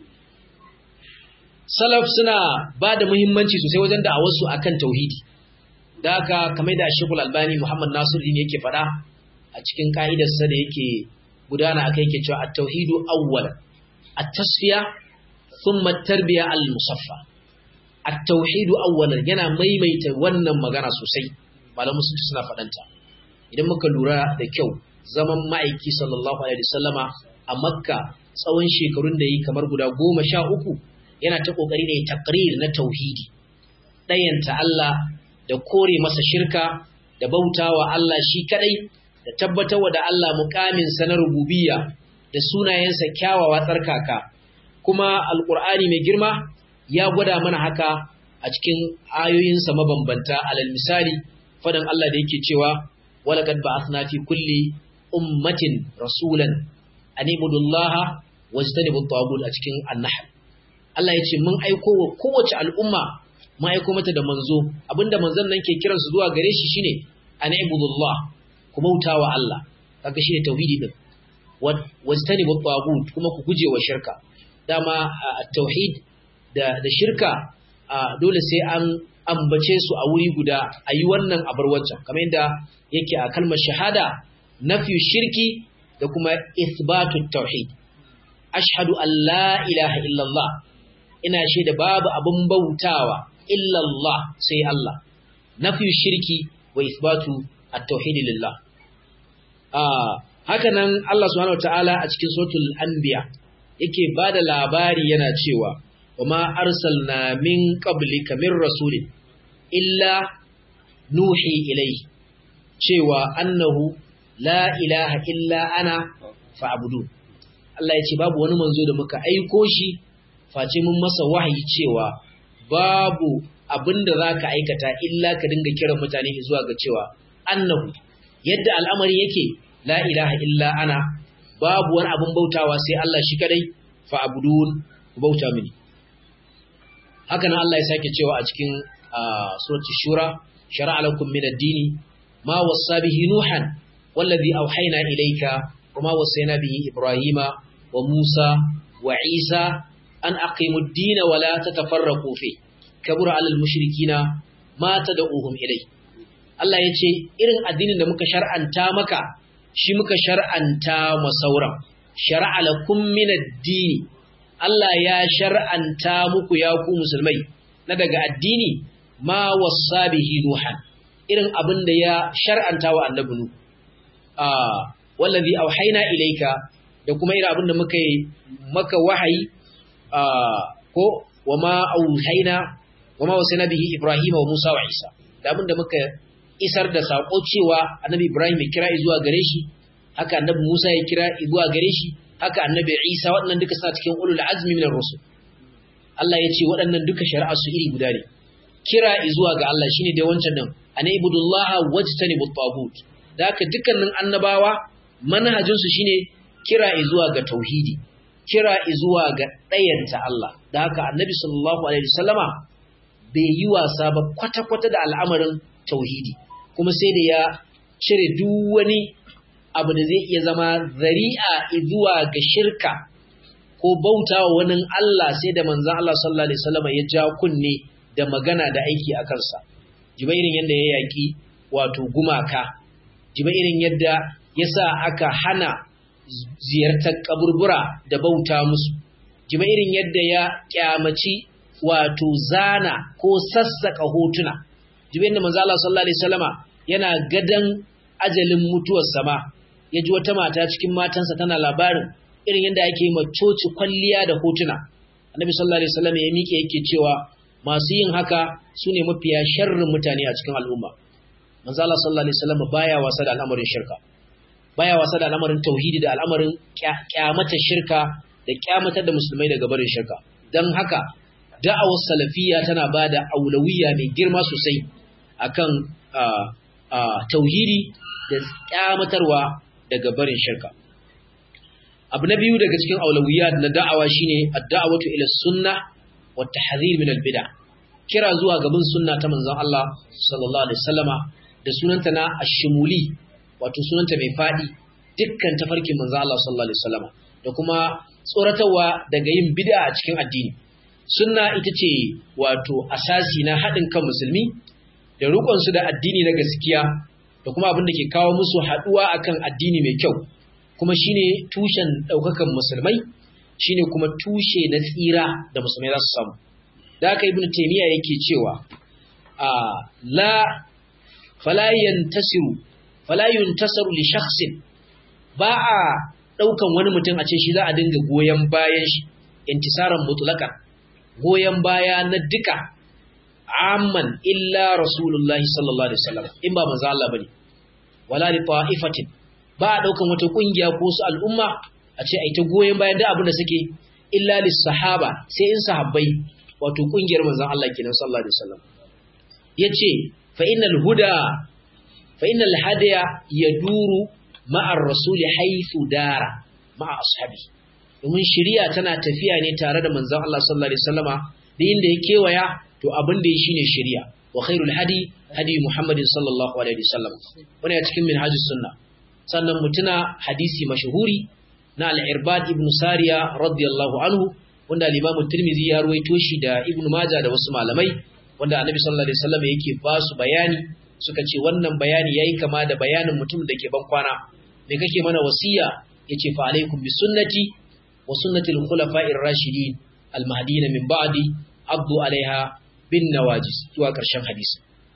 A: salaf suna ba da muhimmanci sosai wajen da a wasu akan tauhidi da haka kamar da shekul albani muhammad nasiruddin yake faɗa a cikin ka'idarsa da yake gudana akai yake cewa at-tauhidu awwal at-tasfiya thumma at-tarbiya al-musaffa at-tauhidu awwalan yana maimaita wannan magana sosai malamu sun suna faɗanta idan muka lura da kyau zaman ma'aiki sallallahu alaihi wasallama a makka tsawon shekarun da yi kamar guda goma sha uku yana ta ƙoƙari ne takrir na tauhidi ɗayanta Allah da kore masa shirka da bautawa Allah shi kadai da tabbatarwa da Allah mukamin sa na rububiyya da sunayensa kyawawa tsarkaka kuma alqur'ani mai girma ya gwada mana haka a cikin ayoyinsa mabambanta alal misali fadan Allah da yake cewa walaqad ba'athna fi kulli ummatin rasulan an ibudullaha wajtanibu at a cikin an-nahl Allah ya ce mun aiko wa kowace al'umma mun aiko mata da manzo abinda manzon nan ke kiransu zuwa gare shi shine an ibudullah ku bautawa Allah kaga shine tauhidi din wajtanibu at kuma ku guje wa shirka dama tauhid da da shirka dole sai an ambace su a wuri guda a yi wannan abar wancan kamar yadda yake a kalmar shahada nafi shirki da kuma isbatu tauhid ashhadu an la ilaha illallah ina shaida babu abin bautawa illallah sai Allah nafi shirki wa isbatu at-tauhid lillah ah haka nan Allah subhanahu wataala a cikin suratul anbiya yake bada labari yana cewa wama arsalna min qablika min rasulin illa nuhi ilayhi cewa annahu la ilaha illa ana fa'budu Allah ya ce babu wani manzo da muka aiko shi face mun masa wahayi cewa babu abinda zaka aikata illa ka dinga kiran mutane zuwa ga cewa annahu yadda al'amari yake la ilaha illa ana babu wani abin bautawa sai Allah shi kadai fa'budun ku bauta mini haka nan Allah ya sake cewa a cikin suratul shura shar'a lakum min ad-dini ma wassa bihi nuhan wallazi awhayna ilayka wama wassayna bihi ibrahima wa musa wa isa an aqimu ad-din wa la tatafarraqu fi kabura 'alal mushrikina ma tad'uhum ilay Allah ya ce irin addinin da muka shar'anta maka shi muka shar'anta masauran shar'a lakum min ad-dini Allah ya shar'anta muku ya ku musulmai na daga addini ma wassa bihi nuhan irin abin da ya shar'anta wa annabi nu ah wallazi auhayna ilayka da kuma irin abin da muka yi maka wahayi ah ko wama auhayna wama wasana bihi ibrahima wa musa wa isa da abin da muka isar da sako cewa annabi ibrahim ya kira zuwa gare shi haka annabi musa ya kira zuwa gare shi haka annabi Isa waɗannan duka suna cikin ulul azmi minar rusul Allah ya ce waɗannan duka shari'a su iri guda ne kira zuwa ga Allah shine dai wancan din ana ibudullaha wajtanibu tagut da haka dukkanin annabawa manhajin su shine kira zuwa ga tauhidi kira zuwa ga ɗayanta Allah da haka annabi sallallahu alaihi wasallama bai yi wasa ba kwata-kwata da al'amarin tauhidi kuma sai da ya cire duk wani abu da zai iya zama zari'a zuwa ga shirka ko bauta wa wani Allah sai da manzan Allah sallallahu Alaihi wasallam ya ja kunne da magana da aiki a kansa. Jiba irin yadda ya yaƙi wato gumaka, jiba irin yadda ya sa aka hana ziyartar kaburbura da bauta musu, jiba irin yadda ya kyamaci wato zana ko sassaka hotuna. Jiba yadda manzan Allah sallallahu Alaihi wasallama yana gadan ajalin mutuwar sama ya ji wata mata cikin matansa tana labarin irin yadda ake yi coci kwalliya da hotuna annabi sallallahu alaihi wasallam ya miƙe yake cewa masu yin haka su ne mafiya sharrin mutane a cikin al'umma manzo Allah sallallahu alaihi wasallam baya wasa da al'amarin shirka baya wasa da al'amarin tauhidi da al'amarin kyamata shirka da kyamatar da musulmai daga barin shirka dan haka da'awar salafiyya tana bada aulawiyya mai girma sosai akan tauhidi da kyamatarwa daga barin shirka abu na biyu daga cikin aulawiyat na da'awa shine ad-da'watu ila sunna wa tahdhir min al-bid'ah kira zuwa gaban sunna ta manzon Allah sallallahu alaihi wasallama da sunanta na ash-shumuli wato sunanta mai fadi dukkan tafarkin manzon Allah sallallahu alaihi wasallama da kuma tsoratarwa daga yin bid'a a cikin addini sunna ita ce wato asasi na haɗin kan musulmi da rukunsu da addini na gaskiya da kuma abin da ke kawo musu haɗuwa akan addini mai kyau kuma shine tushen ɗaukakan musulmai shine kuma tushe na tsira da musulmai za su samu da haka ibn taymiya yake cewa a la fala yantasiru fala yuntasaru li shakhsin ba a ɗaukan wani mutum a ce shi za a dinga goyon bayan shi intisaran mutlaqan goyon baya na duka amman illa rasulullahi sallallahu alaihi wasallam in ba manzo Allah bane wala li ta'ifatin ba a daukan wata kungiya ko su al'umma a ce ai ta goyen bayan da abin da suke illa lis sahaba sai in sahabbai wato kungiyar manzon Allah kenan sallallahu alaihi wasallam yace fa innal huda fa innal hadiya yaduru ma'ar rasuli haythu dara ma'a ashabi domin shari'a tana tafiya ne tare da manzon Allah sallallahu alaihi wasallama da inda ya kewaya to abin da ya shine shari'a wa khairul hadi hadi muhammadin sallallahu alaihi wasallam wannan ya cikin minhajus sunna sannan mutuna hadisi mashhuri na al-irbad ibn sariya radiyallahu anhu wanda al-imam tirmidhi ya ruwaito shi da ibn majah da wasu malamai wanda annabi sallallahu alaihi wasallam yake ba su bayani suka ce wannan bayani yayi kama da bayanin mutum da ke ban kwana me kake mana wasiya yace fa alaikum bi sunnati wa sunnati al-khulafa'ir rashidin al-mahdiyyin min ba'di abdu alaiha bin nawajis zuwa ƙarshen hadisi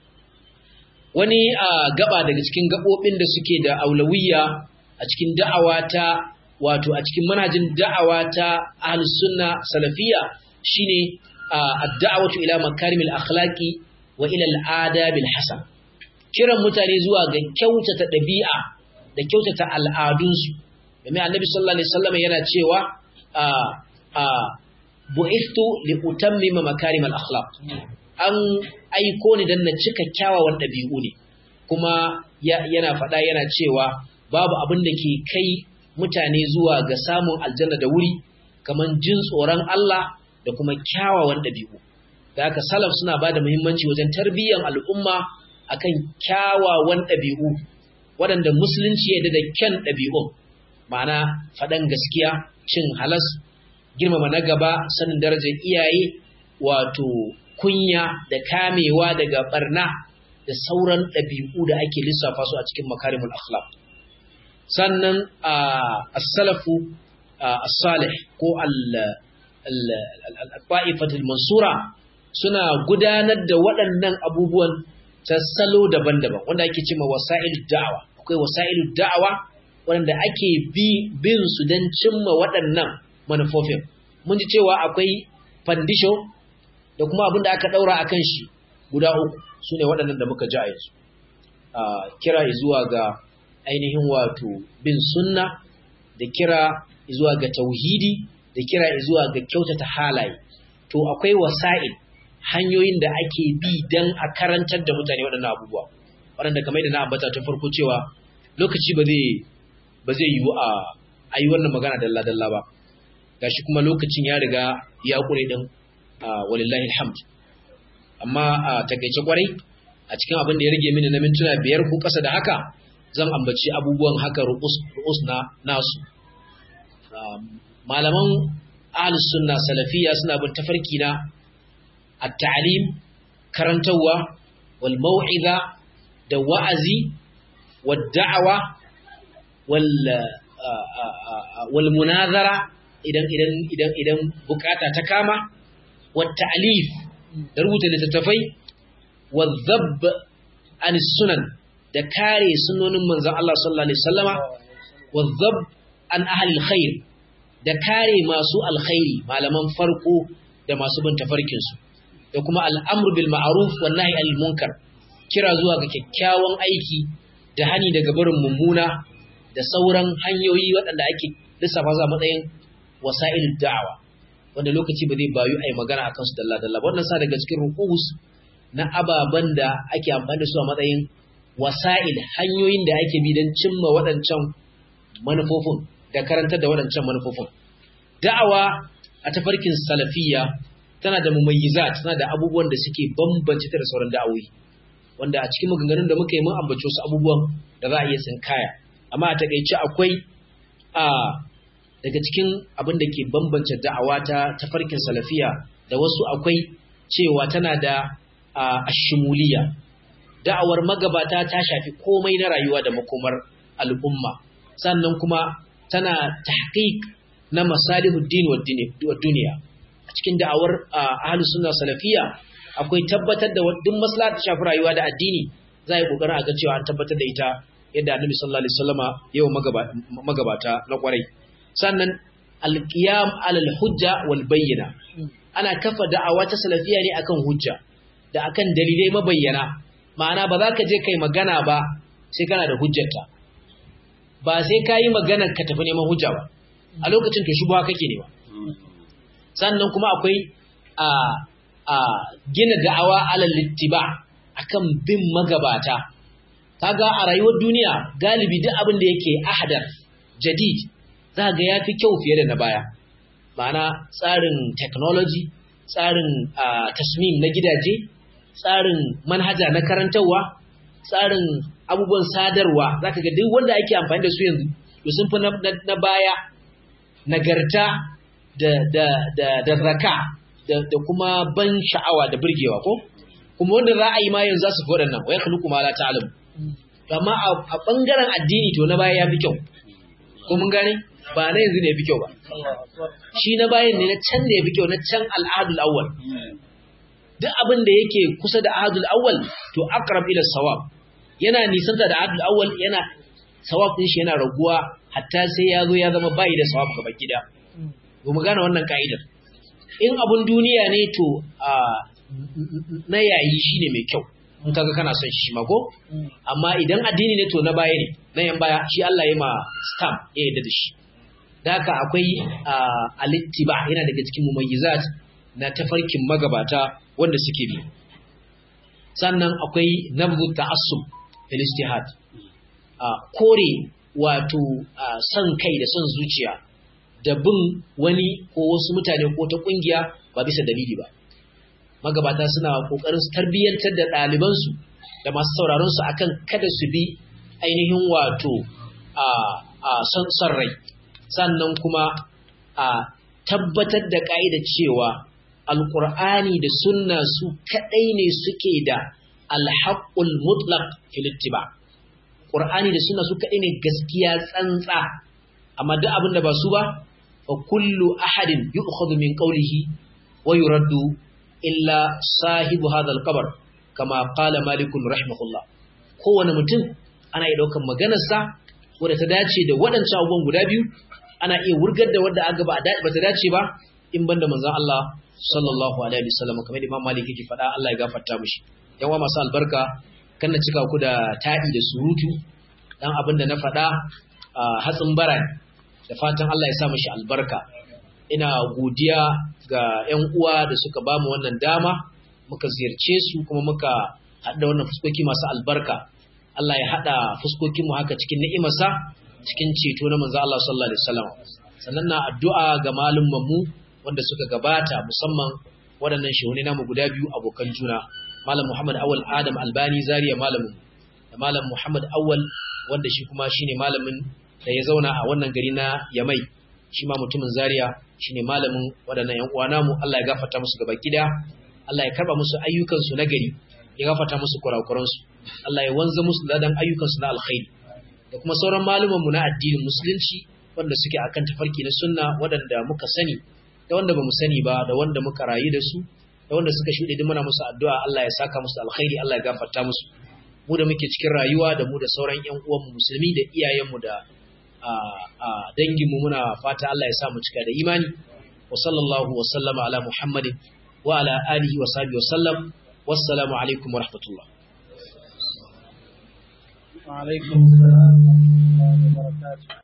A: wani a gaba daga cikin gabobin da suke da aulawiyya a cikin da'awa ta wato a cikin manhajin da'awa ta ahlus sunna salafiyya shine ad-da'watu ila makarimil akhlaqi wa ila al-adabil hasan kiran mutane zuwa ga kyautata ɗabi'a da kyautata al'adunsu domin annabi sallallahu alaihi wasallam yana cewa a a bu'istu li utammima makarim al-akhlaq an aiko ni dan na cika kyawawan dabi'u ne kuma yana faɗa yana cewa babu abin da ke kai mutane zuwa ga samun aljanna da wuri kaman jin tsoron Allah da kuma kyawawan dabi'u da haka salaf suna bada muhimmanci wajen tarbiyyar al'umma akan kyawawan dabi'u waɗanda musulunci ya da kyan dabi'un ma'ana faɗan gaskiya cin halas girmama na gaba sanin darajar iyaye wato kunya da kamewa daga barna da sauran ɗabi'u da ake lissafa su a cikin makarimul akhlaq sannan as-salafu as-salih ko al-ta'ifatul mansura suna gudanar da waɗannan abubuwan ta salo daban-daban wanda ake cewa wasa'il da'awa akwai wasa'il da'awa wanda ake bi bin su don cimma waɗannan manufofin mun ji cewa akwai fandisho da kuma abin da aka ɗaura a kan shi guda uku su ne waɗannan da muka ji a yanzu kira zuwa ga ainihin wato bin sunna da kira zuwa ga tauhidi da kira zuwa ga kyautata halaye to akwai wasa'il hanyoyin da ake bi don a karantar da mutane waɗannan abubuwa waɗanda kamar da na ambata tun farko cewa lokaci ba zai ba zai yiwu a yi wannan magana dalla-dalla ba gashi kuma lokacin ya riga ya ƙure ɗin walillahi alhamd amma a takaice kwarai a cikin abin da ya rage mini na mintuna biyar ko ƙasa da haka zan ambaci abubuwan haka ru'us na nasu malaman ahlus sunna salafiya suna bin tafarki na at-ta'lim karantawa wal mau'iza da wa'azi wad da'awa wal wal munazara idan idan idan idan bukata ta kama wat ta'lif da rubuta littattafai wa dhabb an sunan da kare sunonin manzon Allah sallallahu alaihi wasallama wa dhabb an ahli alkhair da kare masu alkhairi malaman farko da masu bin tafarkin su da kuma al'amru bil ma'ruf wan nahy anil munkar kira zuwa ga kyakkyawan aiki da hani daga barin mummuna da sauran hanyoyi waɗanda ake lissafa za matsayin wasa'il da'awa wanda lokaci ba zai bayu a yi magana a kansu dalla-dalla ba wannan sa daga cikin rukus na ababen da ake amfani da su a matsayin wasa'il hanyoyin da ake bi don cimma waɗancan manufofin da karantar da waɗancan manufofin da'awa a tafarkin salafiyya tana da mumayyiza tana da abubuwan da suke bambance ta da sauran da'awoyi wanda a cikin maganganun da muka yi mun ambaci wasu abubuwan da za a iya tsinkaya amma a takaice akwai a daga cikin abin da ke bambance da'awa ta tafarkin salafiya da wasu akwai cewa tana da ashimuliya da'awar magabata ta shafi komai na rayuwa da makomar al'umma sannan kuma tana tahqiq na masalihuddin wa duniya a cikin da'awar ahlus sunna salafiya akwai tabbatar da duk maslaha ta shafi rayuwa da addini za a yi kokarin a ga cewa an tabbatar da ita yadda annabi sallallahu alaihi wasallama yau magabata na kwarai sannan alqiyam alal hujja wal bayyina ana kafa da'awa ta salafiya ne akan hujja da akan dalilai mabayyana ma'ana ba za ka je kai magana ba sai kana da hujjarta ba sai ka yi maganar ka tafi neman hujja ba a lokacin to shubha kake nema sannan kuma akwai a a gina da'awa alal littiba akan bin magabata kaga a rayuwar duniya galibi duk abin da yake ahdar jadid za ga yafi kyau fiye da na baya ma'ana tsarin technology tsarin tasmim na gidaje tsarin manhaja na karantarwa tsarin abubuwan sadarwa zaka ga duk wanda ake amfani da su yanzu to sun fi na baya nagarta da da da da raka da, da kuma ban sha'awa da burgewa ko kuma wanda za a yi ma yanzu za su fi waɗannan wai khluqu ma la ta'lam amma a bangaren addini to na baya ya fi kyau ko mun gane ba na yanzu ne ya fi kyau ba shi na bayan ne na can ne ya fi kyau na can al'adul awwal duk abin da yake kusa da ahadul awwal to aqrab ila sawab yana nisanta da ahadul awwal yana sawab din shi yana raguwa hatta sai ya zo ya zama bai da sawab gaba gida to mu gane wannan ka'idar in abun duniya ne to na yayi shine mai kyau in kaga kana son shi ma ko amma idan addini ne to na baya ne na yan baya shi Allah ya ma stamp ya yarda da shi da haka akwai alittiba yana daga cikin mumayyizat na tafarkin magabata wanda suke bi sannan akwai nabzu ta'assub fil ijtihad a kore wato son kai da son zuciya da bin wani ko wasu mutane ko ta kungiya ba bisa dalili ba magabata suna kokarin su tarbiyyantar da ɗalibansu da masu sauraron su akan kada su bi ainihin wato a a son son rai sannan kuma a tabbatar da ka'ida cewa alqur'ani da sunna su kadai ne suke da alhaqqul mutlaq fil ittiba qur'ani da sunna su kadai ne gaskiya tsantsa amma duk abin da ba su ba fa kullu ahadin yu'khadhu min qawlihi wa yuraddu illa sahibu hadha al-qabr kama qala malik rahimahullah kowane mutum ana iya daukan maganarsa wadda ta dace da waɗancan abubuwan guda biyu ana iya wurgar da wadda aka ba ba ta dace ba in banda manzon Allah sallallahu alaihi wasallam kamar Imam Malik yake faɗa Allah ya gafarta mishi yan uwa masu albarka kan na cika ku da ta'i da surutu dan abin da na faɗa hatsin bara da fatan Allah ya sa mishi albarka ina godiya ga yan uwa da suka ba mu wannan dama muka ziyarce su kuma muka haɗa wannan fuskoki masu albarka Allah ya haɗa fuskokin mu haka cikin ni'imarsa cikin ceto na manzo Allah sallallahu alaihi wasallam sannan na addu'a ga malumman mu wanda suka gabata musamman waɗannan shehuni namu guda biyu abokan juna malam Muhammad Awal Adam Albani Zaria malamin da malam Muhammad Awal wanda shi kuma shine malamin da ya zauna a wannan gari na Yamai shi ma mutumin Zaria shine malamin waɗannan ƴan uwa namu Allah ya gafarta musu gaba gida Allah ya karba musu ayyukan su na gari ya gafarta musu kurakuran su Allah ya wanza musu ladan ayyukan su na alkhairi da kuma sauran maluman mu na addinin musulunci wanda suke akan tafarki na sunna waɗanda muka sani da wanda bamu sani ba da wanda muka rayu da su da wanda suka shuɗe duk muna musu addu'a Allah ya saka musu alkhairi Allah ya gafarta musu mu da muke cikin rayuwa da mu da sauran ƴan uwanmu musulmi da iyayenmu da a dangin mu muna fata Allah ya sa mu cika da imani wa sallallahu wa sallama ala muhammadin wa ala alihi wa sahbihi wa sallam wassalamu alaikum wa rahmatullah
B: wa alaikum assalam wa rahmatullahi wa barakatuh